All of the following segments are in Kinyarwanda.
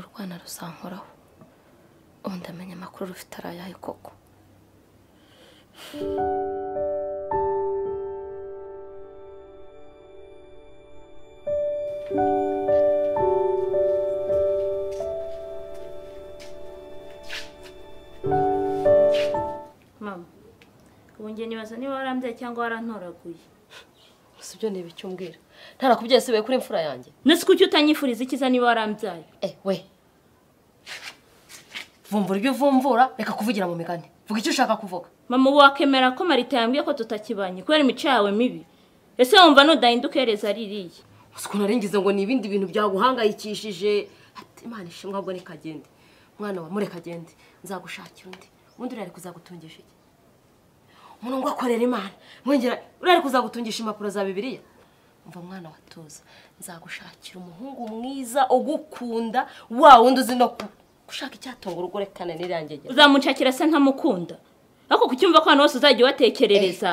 Imana rusankoraho ubundi amenye amakuru rufite ari ayahe koko mama ubu njye nibaza niba warambye cyangwa warantoraguye gusa ibyo ni ibiki umbwira ntarakubyeyi sibaye kuri imfura yanjye ndetse kuki utanyifuriza ikiza niba warambyaye eh we vumbura ibyo uvumbura reka kuvugira mu migani vuga icyo ushaka kuvuga mama ubu wakemera ko marita yambwiye ko tutakibanye kubera imico yawe mibi ese wumva nudahinduka ihereza ririya gusa ukuntu ngize ngo ni ibindi bintu byaguhangayikishije Ati, imana ishimwe ahubwo nikagende mwana wa mureka agende nzagushakira undi ubundi urari kuzagutungisha iki umuntu ngo akorera imana mwengera urari kuzagutungisha impapuro za bibiliya umva mwana wa tuza nzagushakira umuhungu mwiza ugukunda wa wundi uzi no ku- gushaka icyatungura ubwo rekane nirangegera uzamushakira se ntamukunda ariko kucyumva ko ahantu hose uzajya ubatekerereza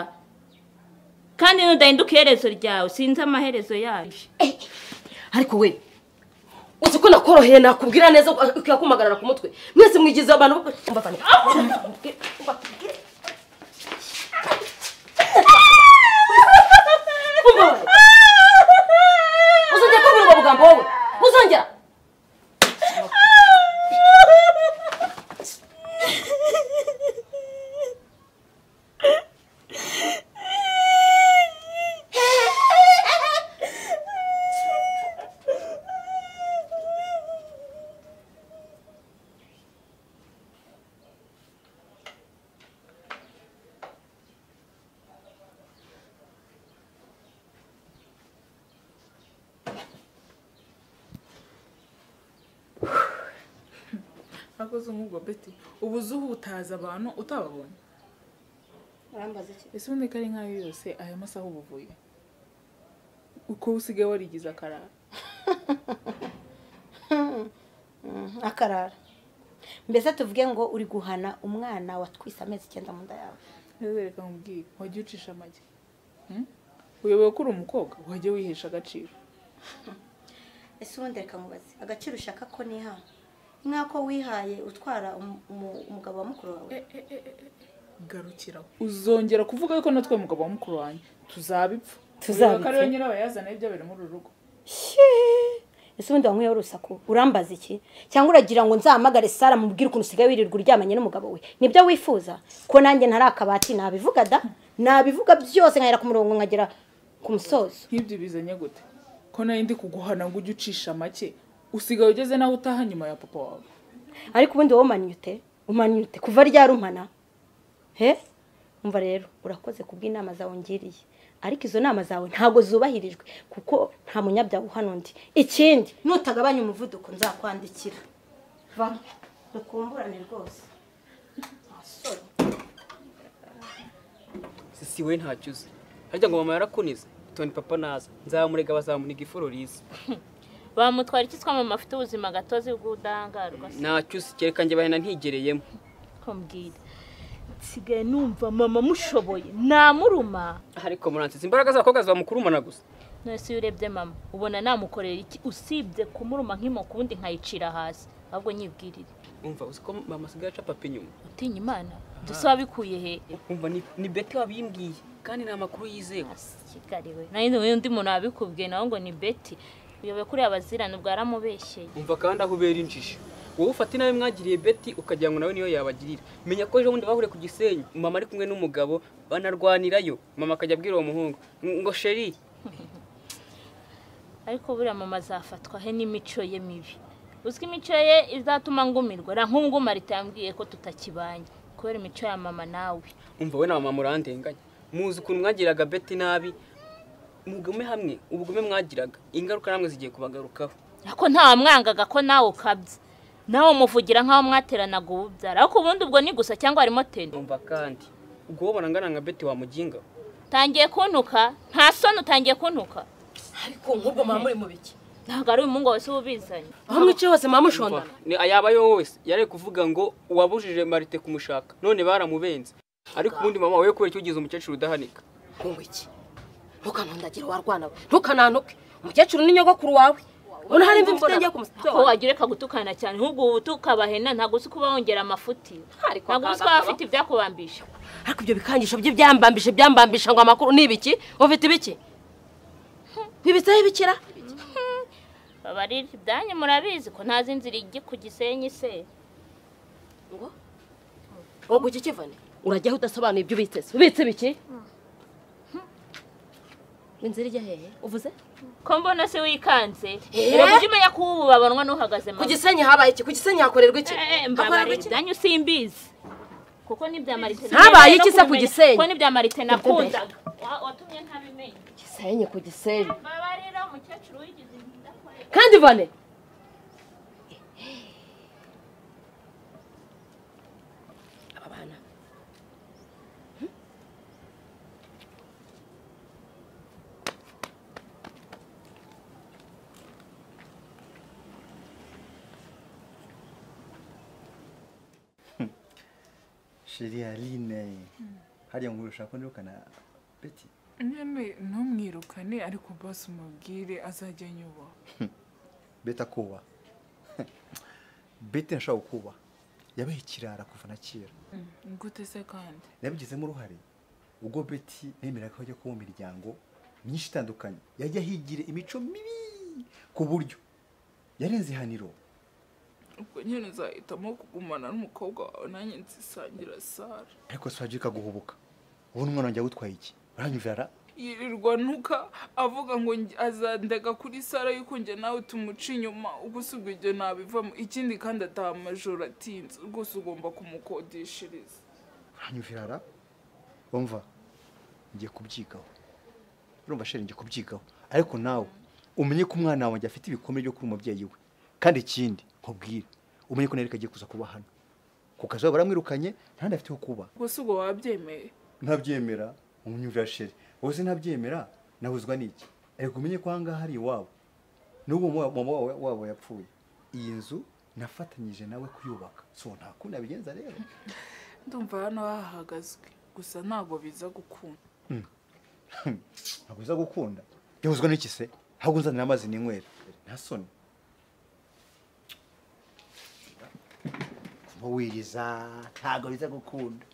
kandi nudahinduka iherezo ryawe sinzi amaherezo yayo ariko we uzi ko nakoroheye nakubwira neza ukakumagarara ku mutwe mwese mwigize abantu bo kumva abantu uzongera kubwira ubwo bugambo wowe uzongera akoze nk'ubwo beti ubu uzi uba utazi abantu utababonye urambaza iki ese ubundi ko ari nk'ayo yose aya masaha uba uvuye uko usigaye warigize akarara akarara mbese tuvuge ngo uri guhana umwana watwise amezi icyenda mu nda yawe neza reka nkubwire wajya ucisha amagi Hmm? uyobewe ko uri umukobwa wajya wihesha agaciro ese ubundi reka mubaze agaciro ushaka ko niha nk'ako wihaye utwara umu- umu- umugabo wa mukuru wawe garukiraho uzongera kuvuga yuko natwe umugabo wa mukuru wanjye tuzabipfa Tuzabipfa. ko ariwe nyirabayazana y'ibyo biri muri uru rugo ese ubundi wanyweyeho urusaku urambaza iki cyangwa uragira ngo nzahamagare sara mubwire ukuntu usigaye wirirwa uryamanye n'umugabo we nibyo wifuza ko nanjye ntari akabati nabivuga da nabivuga byose nkahera ku murongo nkagera ku musozo nk'ibyo bizanye gute ko nari ndi kuguhana ngo ujye ucisha make usigaye ugeze nawe utaha nyuma ya papa wawe ariko ubundi wowe umanyute umanyute kuva ryari umana he umva rero urakoze kubw'inama zawe ungiriye ariko izo nama zawe ntabwo zubahirijwe kuko nta munyabyaha uhana undi ikindi nutagabanya umuvuduko nzakwandikira va dukumburane rwose Asore. sisi we ntacyo uzi harya ngo mama yarakunize toni papa naza nzamurega bazamuniga ifuro riza bamutwara iki twamama afite ubuzima gatozi bw'ubudahangarwa ntacyo uzi kereka njye bahena ntigereyemo kumbwira nsigaye numva mama mushoboye namuruma ariko muransize imbaraga z'abakobwa zibamukurumana gusa nose iyo urebye mama ubona namukorera iki usibye kumuruma nk'imoko ubundi nkayicira hasi ahubwo nyibwirire umva uzi ko mama asigaye aca papa inyuma utinya imana dusa wabikuye he umva ni, ni beti wabimbwiye kandi ni amakuru yizewe kigali we nayo uyu undi muntu wabikubwiye nawe ngo ni beti uyoboye kuri abazirane ubwo yaramubeshyeye umva kandi aho ubera injiji wowe ufata inabi mwagiriye beti ukagira ngo nawe niyo yabagirira menya ko ejo bundi bahuriye ku gisenyi mama ari kumwe n'umugabo banarwanirayo mama akajya abwira uwo muhungu ngo sheri ariko buriya mama azafatwa he n'imico ye mibi uzwi imico ye izatuma ngumirwa ra nk'ubwo marita yambwiye ko tutakibanye kubera imico ya mama nawe umva we na mama murandenganya muzi ukuntu mwagiraga beti nabi mugume hamwe ubugome mwagiraga ingaruka namwe zigiye kubagarukaho ariko ntawamwangaga ko nawe ukabye nawe umuvugira nk'aho mwateranaga ububyara ariko ubundi ubwo ni gusa cyangwa harimo teni umva kandi ubwo wabona angana nka beti wamuginga utangiye kuntuka nta soni utangiye kuntuka ariko nk'ubwo muba muri mu biki ntabwo ari umuhungu wese uba ubizanye aho mwicaye hose muba mushondana Ni- yaba yo wese yari kuvuga ngo uwabujije marite kumushaka none baramubenze ariko ubundi mama we kubera icyo ugize umukecuru udahanika nkungu iki ntukanundagire warwana we ntukanantuke umukecuru ni nyogokuru wawe Urabona hari imvi mfite ngiye kumusaba. ko wagira reka gutukana cyane ahubwo ubu tukabahena ntabwo uzi kuba wongera amafuti Ariko ntabwo uzi ko akagakaba. baba bafite ibyakubambisha ariko ibyo bikangisho by'ibyambambisha byambambisha ngo amakuru ni ibiki ufite ibiki bibitseho ibikira babarira ibyanyu murabizi ko ntazi inzira ijya ku gisenyi se ngo ngo kuki kivane urajyaho udasobanuye ibyo ubitse ubitse ibiki inzira ijya hehe uvuze ko mbona se wikanze Eh? uraba ujya umenya ko ubu babanwa n'uhagaze ku gisenyi habaye iki ku gisenyi hakorerwa iki Eh, eh, hakorerwa mbabarira iki ibyanyu simbizi kuko n'ibya marite Habaye iki se ku Gisenyi? kuko n'ibya marite nakundaga Wa- watumye ntabimenya gisenyi ku gisenyi mbabarira umukecuru wigize inda kwe. kandi vane aba bana Hmm? sheri aline hariya ngo ushaka nirukana beti nyine ntumwirukane ariko bose umubwire azajya anyubaha beti akuba beti ntashobora gukuba yabaye ikirara kuva na kera gute se kandi yabigizemo uruhare ubwo beti yemeraga ko ajya kuba mu miryango myinshi itandukanye yajya higire imico mibi ku buryo yarenze ihaniro ubwo nyine uzahitamo kugumana n'umukobwa wawe nanjye nzisangira sara ariko si wagira ikaguhubuka ubu n'umwana wanjye witwaye iki uranyumvira yirirwa nuka avuga ngo nge- azandega kuri sara yuko njye nawe tumuca inyuma ubwo ubwo ibyo nabivamo ikindi kandi ataha amajoro atinze rwose ugomba kumukodeshereza uranyumvira wumva ngiye kubyigaho urumva sheri ngiye kubyigaho ariko nawe umenye ko umwana wanjye afite ibikomere byo kuba umubyeyi we kandi ikindi nkubwire umenye ko nareka agiye kuza kuba hano ku kazi waba baramwirukanye nta afite ho kuba ubwo ubwo wabyemeye ntabyemera umwumvira sheri wowe se ntabyemera nabuzwa n'iki ariko umenye ko ahangaha hari iwabo n'ubu mama wawe wabo yapfuye iyi nzu nafatanyije nawe kuyubaka so nta kundi nabigenza rero ndumva hano hahagazwe gusa ntabwo biza gukunda ntabwo uza gukunda yahuzwa n'iki se ahubwo nzanira amazi n'inywera nta soni wiriza ntabwo biza gukunda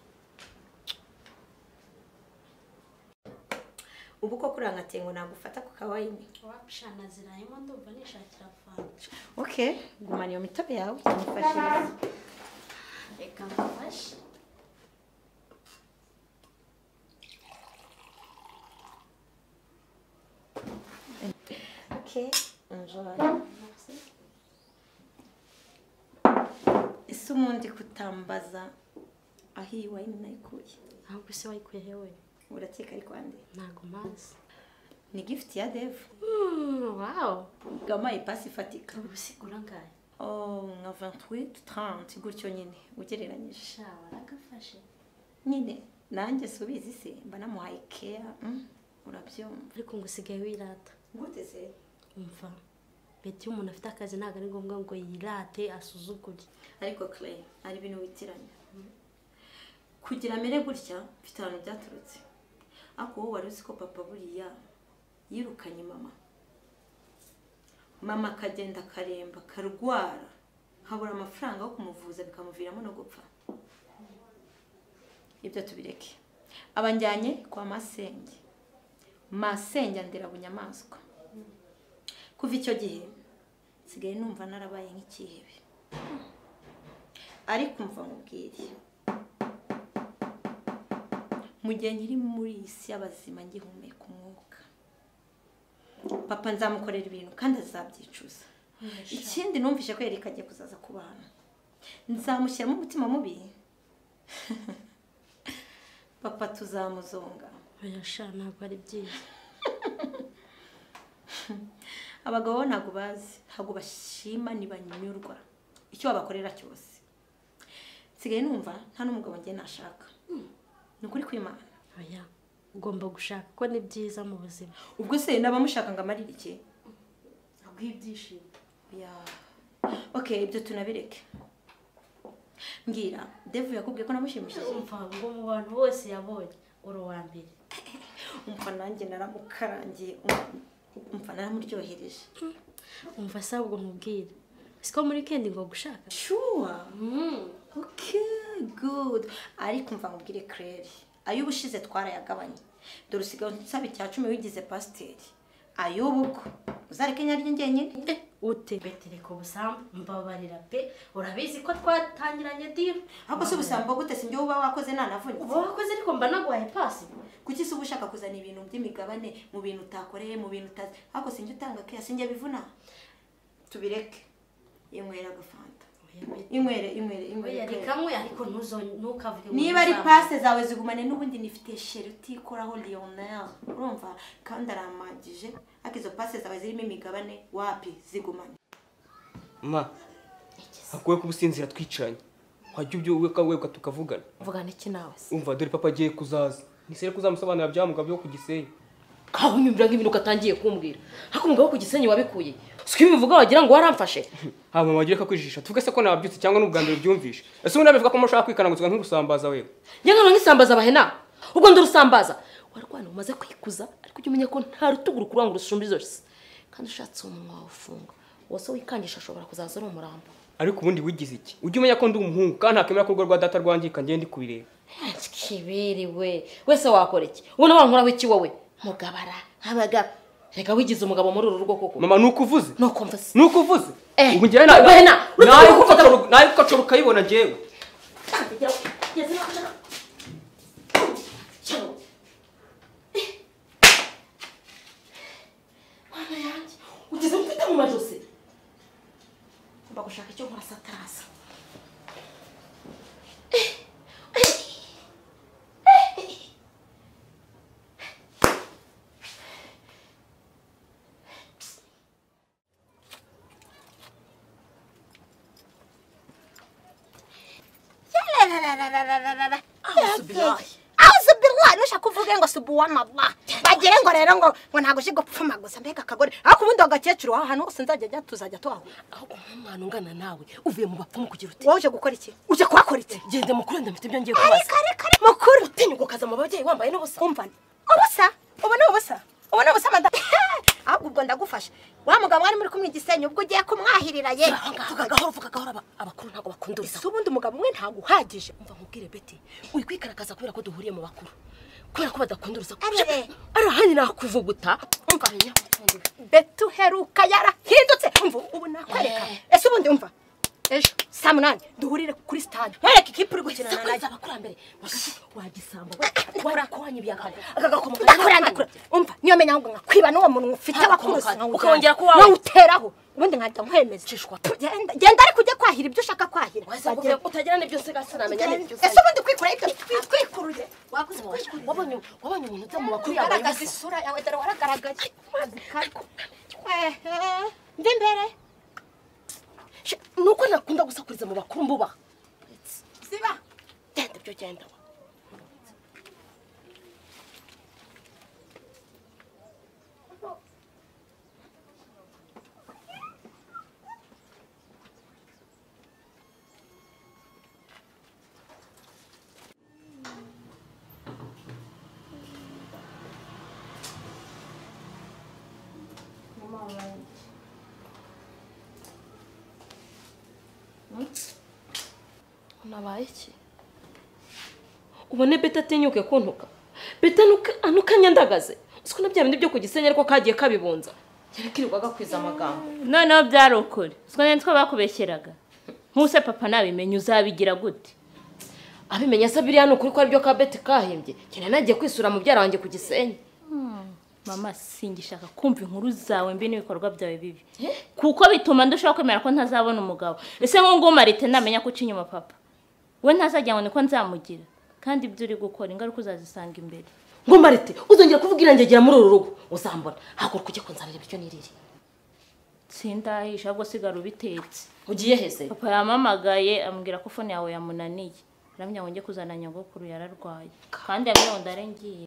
ubu koko urangatengo nagufata ku kawayini wapishana zirayemo ndumva nishakira fanta okay gumana iyo mitobe yawe cyamufashije reka mfashe okay enjoy ese umundi kutambaza aho iyi wayini nayikuye ntabwo isi wayikuye hewe urakeka ari kwande ntabwo mazi ni gift ya devu wawu gama ipasi ifatika ubusigura ngayo oh nka 28 30 gutyo nyine ugereranyije sha waragafashe nyine nanjye subizi se mba namuhaye keya mm, urabyumva ariko ngo usigaye wirata gute se umva beti iyo umuntu afite akazi ntabwo ari ngombwa ngo yirate asuzugure ariko clay ari ibintu witiranya kugira amere gutya mfite ahantu byaturutse ariko wowe wari uzi ko papa buriya yirukanye mama mama akagenda akaremba akarwara habura amafaranga yo kumuvuza bikamuviramo no gupfa ibyo tubireke abanjyanye kwa masenge masenge andera bunyamaswa kuva icyo gihe nsigaye numva narabaye nk'ikihebe ariko mva nkubwire mu gihe nkiri muri iyi si y'abazima ngihumeka umwuka papa nzamukorera ibintu kandi azabyicuza ikindi numvise ko yereka agiye kuzaza ku bantu nzamushyiramo umutima mubi papa tuzamuzonga oya sha ntabwo ari byiza abagabo bo ntabwo bazi ntabwo bashima ntibanyurwa icyo babakorera cyose nsigaye numva nta n'umugabo njye nashaka ni ukuri kwimana oya ugomba gushaka ko ni byiza mu buzima ubwo se n'abamushaka ngo amarire iki ntabwo ibyishimo ya oke ibyo tunabireke mbwira devu yakubwiye ko namushimishije umva ngo mu bantu bose yabonye uri uwa mbere umva nanjye naramukarangiye umva umva naramuryohereje umva se ahubwo nkubwire siko muri weekend ngo gushaka sure okay good ariko umva nkubwire claire ay'ubushize twarayagabanye dore usigaye unsaba icya cumi wigize pasiteri ay'ubu ko uzareke nyaryo njyenyine ute betereka ubusambo mbabarira pe urabizi ko twatangiranye diro ariko si ubusamba gute si njyewe uba wakoze nanavunitse uba wakoze ariko mba naguhaye pasi kuki se uba ushaka kuzana ibintu by'imigabane mu bintu utakoreye mu bintu utazi ariko sinjye utanga keya sinjye bivuna tubireke inywera agafanta inywere inywere inywere oya reka Claire. nkwe ariko ntuzo ntukavuge ngo niba ari ubusambo. pase zawe zigumane n'ubundi nifite sheri utikoraho lionel urumva kandi aramagije ariko izo pase zawe zirimo imigabane wapi zigumane ma hakuwe kubusinzira twicaranye wajya ubyuka webwa tukavugana mvugana iki nawe se umva dore papa agiye kuzaza nisere kuzamusobanurira bya mugabo byo ku gisenyi aho unyumvira nk'ibintu ugatangiye kumbwira ariko umugabo wo ku gisenyi wabikuye siko ibivuga wagira ngo waramfashe haba mama wagire kakwijijisha tuvuge se ko nabyutse cyangwa ni ubwa mbere ubyumvishe ese ubundi abivuga ko mushaka kwikanaguzwa nk'urusambaza wewe njye nkano nk'isambaza abahena ubwo ndarusambaza warwana umaze kwikuza ariko ujye umenya ko nta rutugu rukurura ngo rusumbe ijosi kandi ushatse umunwa wawufunga wose wikangisha ashobora kuzaza ari umurambo ariko ubundi wigize iki ujye umenya ko ndi umuhungu kandi ntakemera ko urwo rwa data rwangika ngende kubireba kiberewe wese wakora iki ubona wankoraho iki wowe mugabara nk'abagabo reka wigize umugabo muri uru rugo koko mama ni uko uvuze nuko mvase ni uko uvuze Eh, ubu njyewe Bahena, nawe nawe ukacara ukayibona njyewe mwana yanjye ugeze mfite mu majosi ngomba gushaka icyo nkora sataraza awuzi birwa nushaka uvuge ngo subuwanalla bagire ngo rero ngo ngo ntabwo uje gupfuma gusa mbega akagore ariko ubundi agakecuru aho hantu hose nzajya njya tuzajya tuhahura ahubwo nk'umwana ungana nawe uvuye mu bapfumu kugira uti wowe uje gukora iki uje kuhakora iki gende mukuru wenda mfite ibyo ngiye ariko kubaza ariko ari mukuru utinyuka ukaza mu babyeyi wambaye n'ubusa umva ubusa ubu ni ubusa ubu ni ubusa madamu ahubwo ubwo ndagufasha wa mugabo wari muri kumwe igisenyi ubwo ugiye kumwahirira ye vuga gahoro vuga gahoro aba- abakuru ntabwo bakunda urusaku si ubundi umugabo umwe ntabwo uhagije umva nkubwire beti uri kwikarakaza kubera ko duhuriye mu bakuru kubera ko badakunda urusaku Arere. arahanye nakuvuguta umva betu heruka yarahindutse umva ubu nakwereka ese ubundi umva ejo saa munani duhurire kuri stade nkwereke ikipe uri gukina na nayo abakurambere bagasa wagisamba ndakuranga ibiyagano ndakuranga umva niyo menya ahubwo nkakwiba n'uwo muntu ufite abakurusi Ukongera kuwawe. nawuteraho ubundi nkajya nkwemeza Genda- genda ariko ujye kwahira ibyo ushaka kwahira Bagenda- utagira nibyo nsiga sinamenya nibyo ese ubundi kwikorera ibyo twikuruye wakoze kwikurura wabonye wabonye umuntu uza mu bakuru yambaye ugaragaza ubusa isura yawe dore waragaragaye mazi kariko mva imbere She- nuko nakunda gusakuriza mu bakuru mbubaha ziba genda byo genda wa. unabaye iki ubone beta atinyuke kuntuka beta nuka- anuka nyandagaze uzi na bya bindi byo ku gisenyi ariko kagiye kabibunza yakirirwaga kwiza amagambo noneho byari ukuri siko nari two bakubeshyeraga nk'use papa nabimenye uzabigira gute abimenya se biriya ni ukuri ko aribyo ka beti kahimbye cyane nagiye kwisura mubyara wanjye ku gisenyi mama singishaka kumva inkuru zawe mbi n'ibikorwa byawe bibi kuko bituma ndushaho kwemera ko ntazabona umugabo ese nk'ubu marite ntamenya ko uca inyuma papa we ntazajya ngo niko nzamugira kandi ibyo uri gukora ingaruka uzazisanga imbere ngo marite uzongera kuvuga irangegera muri uru rugo uzambona haguruka ujye kunzanira ibiryo nirire sindahisha ahubwo sigara ubitetse ugiye heze papa yamamagaye ambwira ko fone yawe yamunaniye arambwira ngo njye kuzana nyogokuru yararwaye kandi yambwira ngo ndare ngiye